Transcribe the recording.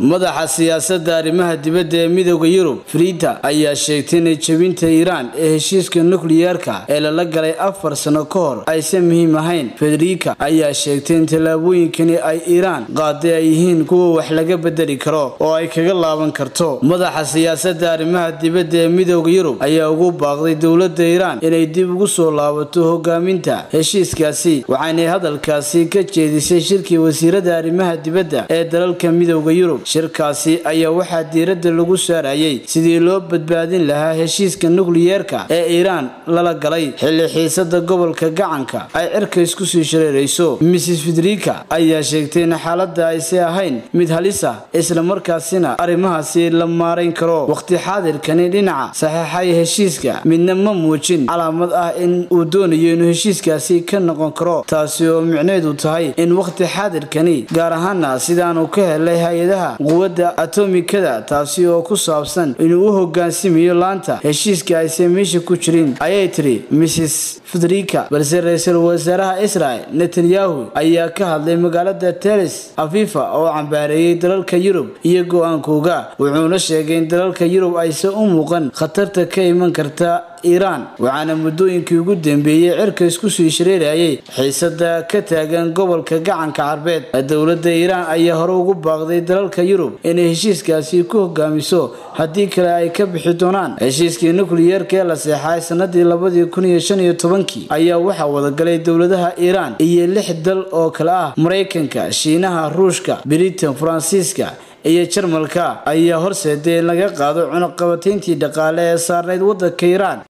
madaxa siyaasadda arrimaha dibadda ee midooda yurub friita ayaa sheegtay inay jebinta iiraan ee heshiiska nukliyeerka ee lala galay afar sano ka hor aysan muhiim ahayn federika ayaa sheegtay in tallaabooyinkani ay iiraan qaaday ay yihiin kuwa wax laga bedeli karo oo ay kaga laaban karto madaxa siyaasadda arrimaha dibadda ee midooda yurub ayaa ugu baaqday dowladda iiraan inay dib ugu soo laabato hogaaminta heshiiskaasi waxaanay hadalkaasi ka jeedisay shirkii wasiirada arrimaha dibadda ee dalalka midooda yurub shirkaasi ayaa waxaa diiradda lagu saarayay sidii loo badbaadin lahaa heshiiska nukliyeerka ee iiraan lala galay xilli xiisada gobolka gacanka ay cirka isku sii shareerayso mrs federika ayaa sheegtay in xaaladda aysi ahayn mid halis ah islamarkaasina arrimahaasi la maarayn karo waqti xaadirkani dhinaca saxeexaya heshiiska midna ma muujin calaamad ah in uu doonayo inuu heshiiskaasi ka noqon karo taasi oo micneedu tahay in waqti xaadirkani gaar ahaana sidaanu ka helay hay-adaha quwadda atomikada taasi oo ku saabsan inuu u hogaansimayo laanta heshiiska ayse meesha ku jirin ayay tiri mrs federika balse ra-iisul wasaaraha israel netanyahu ayaa ka hadlay magaalada telis afifa oo cambaareeyey dalalka yurub iyo go-aankooga wuxuuna sheegay in dalalka yurub aysan u muuqan khatarta ka iman karta iiraan waxaana muddooyinkii ugu dambeeyey cirka isku sii shareerayay xiisada ka taagan gobolka gacanka carbeed dowladda iiraan ayaa hore ugu baaqday dalalka yurub inay heshiiskaasi ku hogaamiso haddii kale ay ka bixi doonaan heshiiskii nukliyeerka ee la seexay sanadii labadii kun iyo shan iyo tobankii ayaa waxaa wadagalay dowladaha iiraan iyo lix dal oo kale ah maraykanka shiinaha ruushka britain faransiiska iyo jarmalka ayaa horseeday in laga qaado cunuqabatayntii dhaqaale ee saarnayd waddanka iiraan